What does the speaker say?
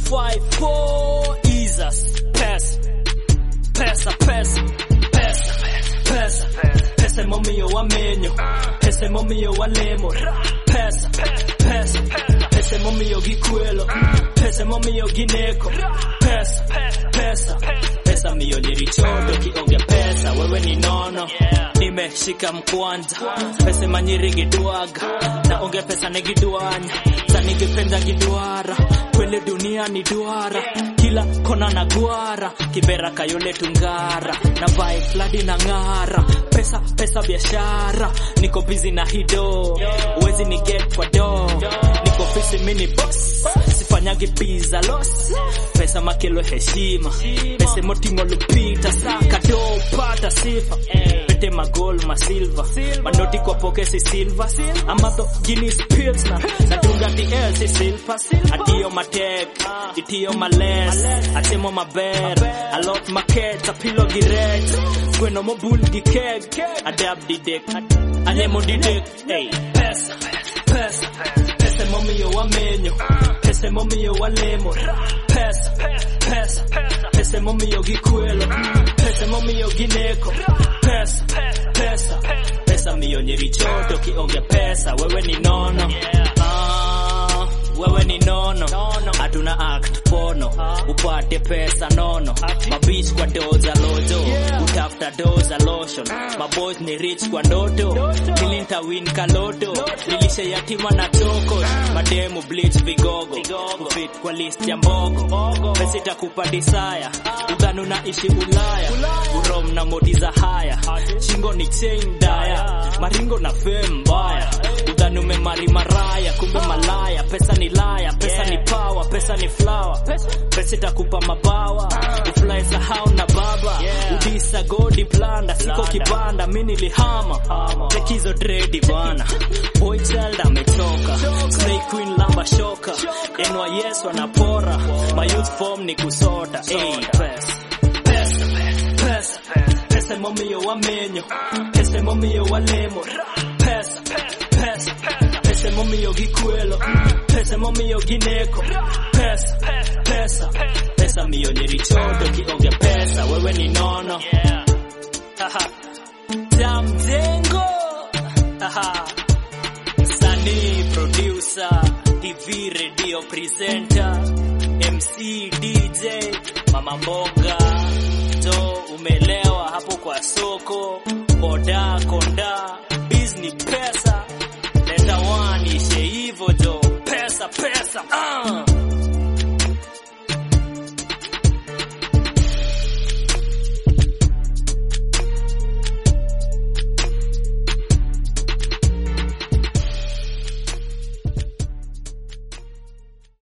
254 Jesus pesa pesa pesa pesa pesa pesa momio wa menyo pesa momio wa lemo pesa pesa pesa momio gikwelo pesa momio gineko pesa pesa pesa mio nyirichodo kionge pesa wewe ni nono nimeshika mkwanja pesa manyiri gidwaga na onge pesa negidwanya sanigipenda gidwara kwele dunia ni duara kila kona na gwara kibera kayole tungara na vai fladi na ng'ara pesa pesa biashara niko busy na hido uwezi ni get kwa do niko fisi mini boss sifanyagi pizza loss pesa makelo heshima pesa motingo lupita saka do pata sifa pete magol masilva manoti kwa pokesi silva amadho guinness pills na natunga DL si silva atiyo matek itiyo males atemo maber alot maket apilo giret gweno mobul gi keg adab didek anemo didek hey. pesa pesa pesa momiyo wamenyo pesa momiyo walemo pesa pesa pesa momiyo gikwelo pesa momiyo gineko pesa pesa pesa miyo nyirichoto kionge pesa wewe ni nono ah, wewe ni nono hatuna act pono upate pesa nono mabich kwa doza lojo utafuta doza lotion maboys ni rich kwa ndoto nilinta win kaloto nilishe yatima na toko mademu bleach vigogo kufit kwa list ya mbogo pesa itakupa disaya udhanu na ishi ulaya urom na modi za haya shingo ni chain daya maringo na fame mbaya udhanu memari maraya kumbe malaya pesa ni laya pesa ni power pesa ni flower pesa itakupa mabawa ufly sahau na baba udisa godi planda siko kibanda mi nilihama tekizo dredi bwana boy child ametoka slay queen lamba shoka NYS wanapora my youth form ni kusota hey, pesa pesa pesa pesa momio wamenyo pesa momio walemo pesa pesa pesa momio gikwelo pesa momio gineko pesa pesa pesa mio nyirichodo kionge pesa wewe ni nono Haha. jamjengo Haha. Sanii, producer, TV, radio presenter, MC, DJ, mama mboga, to umelewa hapo kwa soko, boda, konda, bizni, pesa, leta one ishe hivo jo, pesa, pesa, ah.